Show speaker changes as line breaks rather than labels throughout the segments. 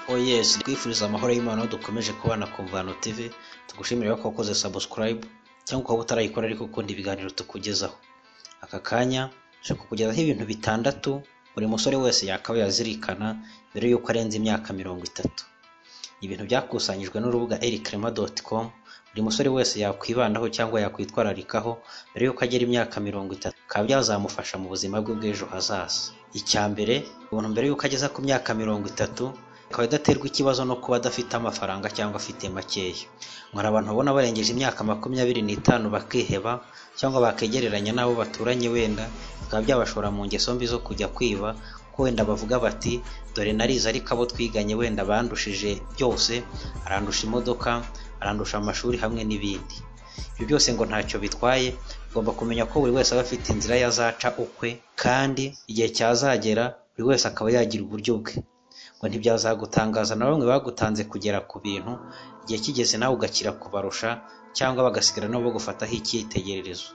OS twifuriza amahoro y'Imana aho dukomeje kubana ku Mvano TV tugushimira ko wakoze subscribe cyangwa ukaba utarayikora ariko ukunda ibiganiro tukugezaho aka kanya tuje kukugezaho ibintu bitandatu buri musore wese yakabaye yazirikana mbere y'uko arenza imyaka mirongo itatu ibintu byakusanyijwe n'urubuga ericrema.com buri musore wese yakwibandaho cyangwa yakwitwararikaho mbere y'uko agera imyaka mirongo itatu bikaba byazamufasha mu buzima bwe bw'ejo hazaza icya mbere umuntu mbere y'uko ageza ku myaka mirongo itatu akaba adaterwa ikibazo no kuba adafite amafaranga cyangwa afite makeya hari abantu ubona barengeje imyaka makumyabiri n'itanu bakiheba cyangwa bakegereranya n'abo baturanye wenda bikaba byabashora mu ngeso mbi zo kujya kwiba ko wenda bavuga bati dore narize ariko abo twiganye wenda bandushije byose arandusha imodoka arandusha amashuri hamwe n'ibindi ibyo byose ngo ntacyo bitwaye ugomba kumenya ko buri wese aba afite inzira yazaca ukwe kandi igihe cyazagera buri wese akaba yagira uburyo bwe ngo ntibyazagutangaza na bamwe bagutanze kugera ku bintu igihe kigeze nawe ugakira kubarusha cyangwa bagasigara nabo bagufataho icyitegererezo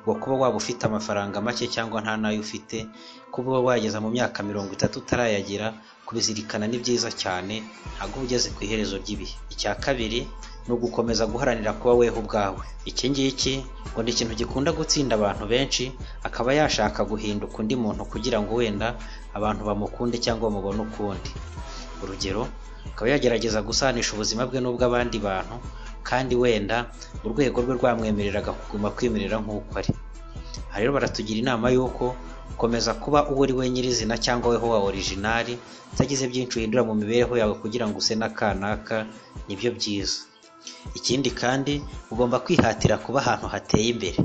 ubwo kuba waba ufite amafaranga make cyangwa nta n'ayo ufite kuba uba wageza mu myaka mirongo itatu utarayagira kubizirikana ni byiza cyane ntabwo uba ugeze ku iherezo ry'ibihe icya kabiri ni ugukomeza guharanira kuba weho ubwawe iki ngiki ngo ni ikintu gikunda gutsinda abantu benshi akaba yashaka guhinduka undi muntu kugira ngo wenda abantu bamukunde cyangwa bamubone ukundi urugero akaba yagerageza gusanisha ubuzima bwe n'ubw'abandi bantu kandi wenda urwego rwe rwamwemereraga kuguma kwimerera nk'uko ari aha rero baratugira inama y'uko gukomeza kuba uwo uri we nyirizina cyangwa weho wa orijinari utagize byinshi uhindura mu mibereho yawe kugira ngo use n'akanaka nibyo byiza ikindi kandi ugomba kwihatira kuba ahantu hateye imbere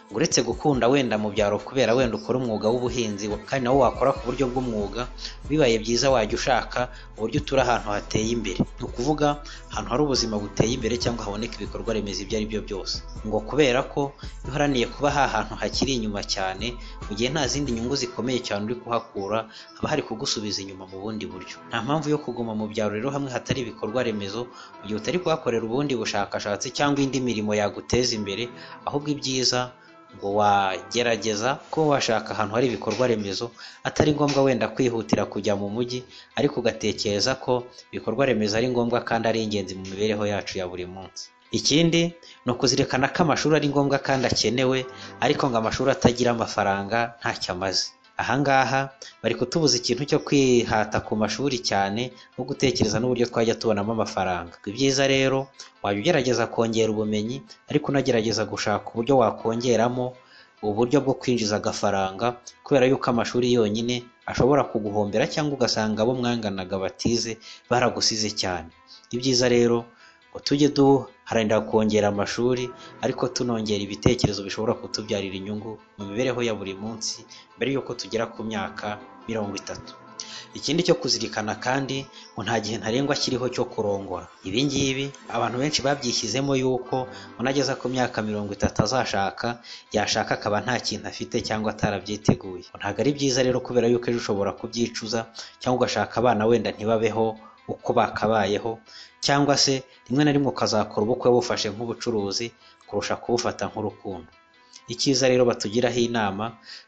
ngo uretse gukunda wenda mu byaro kubera wenda ukora umwuga w'ubuhinzi kandi nawo wakora ku buryo bw'umwuga bibaye byiza wajya ushaka uburyo utura ahantu hateye imbere ni ukuvuga ahantu hari ubuzima buteye imbere cyangwa haboneka ibikorwa remezo ibyo ari byo byose ngo kubera ko iyo uharaniye kuba ha hantu hakiri inyuma cyane mu gihe nta zindi nyungu zikomeye cyane uri kuhakura haba hari kugusubiza inyuma mu bundi buryo nta mpamvu yo kuguma mu byaro rero hamwe hatari ibikorwa remezo mu gihe utari kuhakorera ubundi bushakashatsi cyangwa indi mirimo yaguteza imbere ahubwo ibyiza ngo wagerageza kuba washaka ahantu hari ibikorwa remezo atari ngombwa wenda kwihutira kujya mu mujyi ariko ugatekereza ko ibikorwa remezo ari ngombwa kandi ari ingenzi mu mibereho yacu ya buri munsi ikindi ni ukuzirikana ko amashuri ari ngombwa kandi akenewe ariko ngo amashuri atagira amafaranga ntacyo amaze ahangaha bari kutubuza ikintu cyo kwihata ku mashuri cyane no gutekereza n'uburyo twajya tubonamo amafaranga ibyiza rero wajya ugerageza kongera ubumenyi ariko unagerageza gushaka uburyo wakongeramo uburyo bwo kwinjiza agafaranga kubera yuko amashuri yonyine ashobora kuguhombera cyangwa ugasanga abo mwanganaga batize baragusize cyane ibyiza rero ngo tujye duharanira kongera amashuri ariko tunongera ibitekerezo bishobora kutubyarira inyungu mu mibereho ya buri munsi mbere y'uko tugera ku myaka mirongo itatu ikindi cyo kuzirikana kandi ngo nta gihe ntarengwa kiriho cyo kurongora ibi ngibi abantu benshi babyishyizemo yuko unageza ku myaka mirongo itatu azashaka yashaka akaba nta kintu afite cyangwa atarabyiteguye ntabwo ari byiza rero kubera yuko ejo ushobora kubyicuza cyangwa ugashaka abana wenda ntibabeho uko bakabayeho cyangwa se rimwe na rimwe ukazakora ubukwe bufashe nk'ubucuruzi kurusha kubufata nk'urukundo icyiza rero batugiraho inama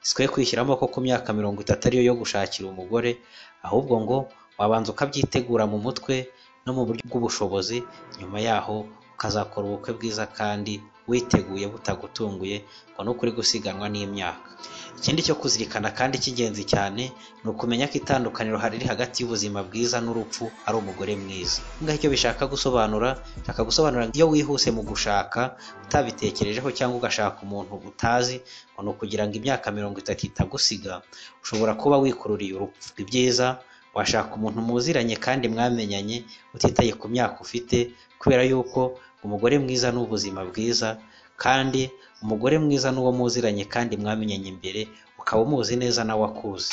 sikwe kwishyiramo ko ku myaka mirongo itatu ariyo yo gushakira umugore ahubwo ngo wabanza ukabyitegura mu mutwe no mu buryo bw'ubushobozi nyuma yaho ukazakora ubukwe bwiza kandi witeguye butagutunguye ngo nuko uri gusiganwa n'imyaka ikindi cyo kuzirikana kandi cy'ingenzi cyane ni ukumenya ko itandukaniro riri hagati y'ubuzima bwiza n'urupfu ari umugore mwiza ngaho icyo bishaka gusobanura bishaka gusobanura iyo wihuse mu gushaka utabitekerejeho cyangwa ugashaka umuntu utazi ngo ni ukugira ngo imyaka mirongo itatu itagusiga ushobora kuba wikururiye urupfu ibyiza washaka umuntu muziranye kandi mwamenyanye utitaye ku myaka ufite kubera yuko umugore mwiza ni ubuzima bwiza kandi umugore mwiza n'uwo muziranye kandi mwamenyanye imbere ukaba umuzi neza nawe akuzi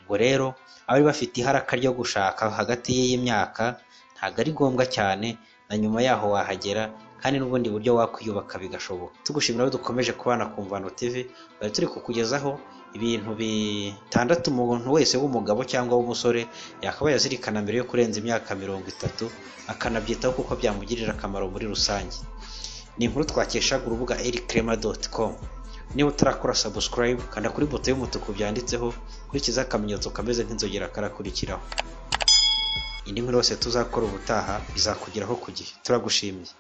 ubwo rero abari bafite iharaka ryo gushaka hagati y'imyaka ntabwo ari ngombwa cyane na nyuma yaho wahagera kandi n'ubundi buryo wakwiyubaka bigashoboka tugushimira aho dukomeje kubana ku mvano TV bari turi kukugezaho ibintu bitandatu umuntu wese w'umugabo cyangwa w'umusore yakabaye azirikana mbere yo kurenza imyaka mirongo itatu akanabyitaho kuko byamugirira akamaro muri rusange ni inkuru twakeshaga urubuga ericrema.com niba utarakora subscribe kanda kuri buto y'umutuku byanditseho kurikizaho akamenyetso kameze nk'inzogera karakurikiraho indi nkuru yose tuzakora ubutaha bizakugeraho ku gihe turagushimiye